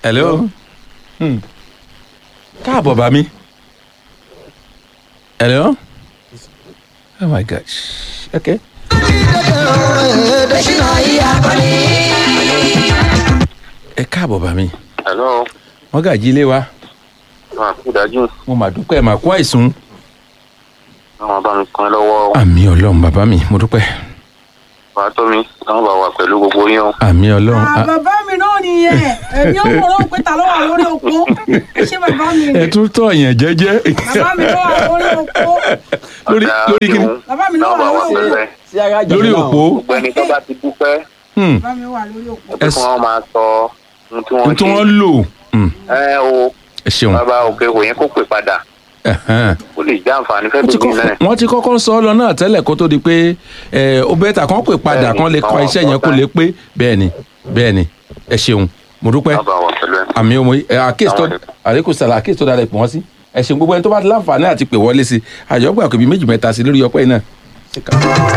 hello Hmm. káàbọ̀ bá mi hello oh my gosh okay. ẹ káàbọ̀ bá mi hello wọ́n gàjí ilé wa máa kú dájú mo mà dúpẹ́ mà kó àìsùn. àwọn bá mi kan lọ́wọ́ àmì ọlọ́run bàbá mi mo dúpẹ́ wàá tó mi àwọn bá wà pẹ̀lú gbogbo yín o. àmì ọlọ́run Ah, Ah, bàbá mi náà nìyẹn èmi ò wọ́n rò pé ta ló wà lórí òpó ṣé bàbá mi ẹ ni tún tọ̀ yẹn jẹ́jẹ́ bàbá mi ló wà lórí òpó lórí Ọ̀dà lórí kí ni òun, Bàbá mi náà àwọn bá wà wà lórí pẹ̀lú ẹ̀. sí ara jẹ lórí náà. òpó gbogbo ẹni tó bá ti dúpẹ́ Hmm. bàbá mi wà lórí òpó. kí wọ́n máa sọ ohun tí wọ́n ohun tí ṣe. wọ́n lò Hmm. ẹ o ẹ ṣeun bàbá òkè kò yẹn kó pè padà Ẹ̀hẹ́n. ó lè já àǹfààní fẹ́ Wọ́n ti bíbí kọ́- náà. wọ́n ti kọ́kọ́ sọ ọ́ lọ náà tẹ́lẹ̀ kó tó di pé ẹ, ó bẹ́ẹ̀ tà kán pè padà Bẹ́ẹ̀ni, kán lè kọ́ àwọn iṣẹ́ yẹn kó ọ̀tá. lè pé bẹ́ẹ̀ ni bẹ́ẹ̀ ni ẹ ṣeun mo dúpẹ́ bàbá wà pẹ̀lú ẹ̀. àmì ọmọ yìí àkéèsì tó Àwọn àlékún sàlà àkéèsì tó dára pè wọ́n sí ẹ ṣeun gbogbo ẹni tó bá ti láǹfààní àti pè wọlé sí àjọgbà kò bí méjì mẹ́ta sí lórí ọpẹ́ yìí náà.